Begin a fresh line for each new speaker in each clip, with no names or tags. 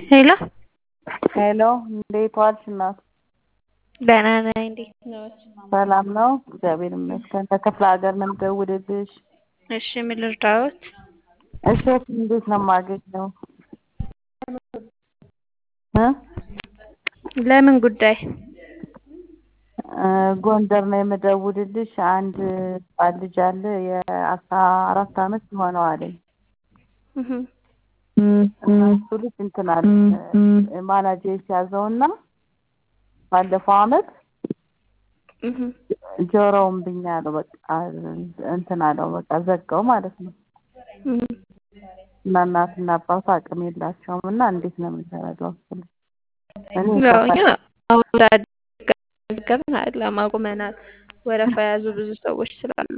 ሄሎ
ሄሎ እንዴት ዋልሽ እናት?
ደህና ነኝ። እንዴት ነዎት?
ሰላም ነው? እግዚአብሔር ይመስገን። ከክፍለ ሀገር ነው የምደውልልሽ።
እሺ ምን ልርዳዎት?
እሸት እንዴት ነው የማገኘው? እ
ለምን ጉዳይ?
እ ጎንደር ነው የምደውልልሽ። አንድ ህጻን ልጅ አለ የአስራ አራት አመት ይሆነዋል።
እህ
እና እሱ ልጅ እንትን አለ ማናጀር ሲያዘውና ባለፈው አመት
እህ
ጆሮውን ብኛለሁ በቃ እንትን አለው በቃ ዘጋው ማለት ነው።
እህ
እና እናትና አባቱ አቅም የላቸውም እና እንዴት ነው የምንረዳው? እሱን እኔ
ያው እኛ አሁን ገብን አይደለም አቁመናል። ወረፋ የያዙ ብዙ ሰዎች ስላሉ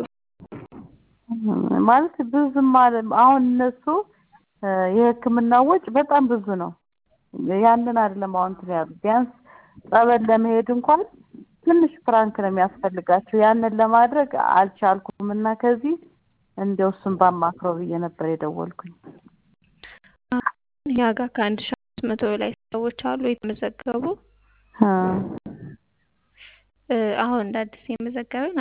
ማለት ብዙም አለ አሁን እነሱ እ የሕክምና ወጪ በጣም ብዙ ነው። ያንን አይደለም አሁን እንትን ያሉት ቢያንስ ጸበል ለመሄድ እንኳን ትንሽ ፍራንክ ነው የሚያስፈልጋቸው። ያንን ለማድረግ አልቻልኩም እና ከዚህ እንደው እሱን ባማክረው ብዬ ነበር የደወልኩኝ።
እኛ ጋር ከአንድ ሺህ አምስት መቶ በላይ ሰዎች አሉ የተመዘገቡ።
እ
እ አሁን እንደ አዲስ የመዘገብን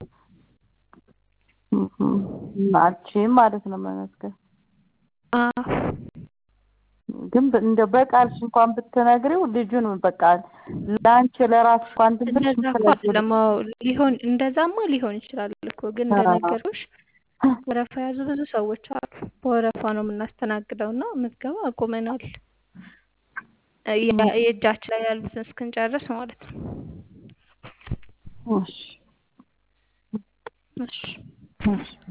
እህ አልችልም ማለት ነው መመዝገብ።
አዎ
ግን እንደው በቃልሽ እንኳን ብትነግሪው ልጁን በቃ ለአንቺ ለራስሽ እንኳን ትንሽ
እንደዛ እኮ አይደለም። አዎ ሊሆን እንደዛማ ሊሆን ይችላል እኮ ግን እንደነገርኩሽ ወረፋ የያዙ ብዙ ሰዎች አሉ። በወረፋ ነው የምናስተናግደው እና ምዝገባ አቁመናል። እ የ- የእጃችን ላይ ያሉትን እስክንጨርስ ማለት ነው።
እሺ
እሺ
እሺ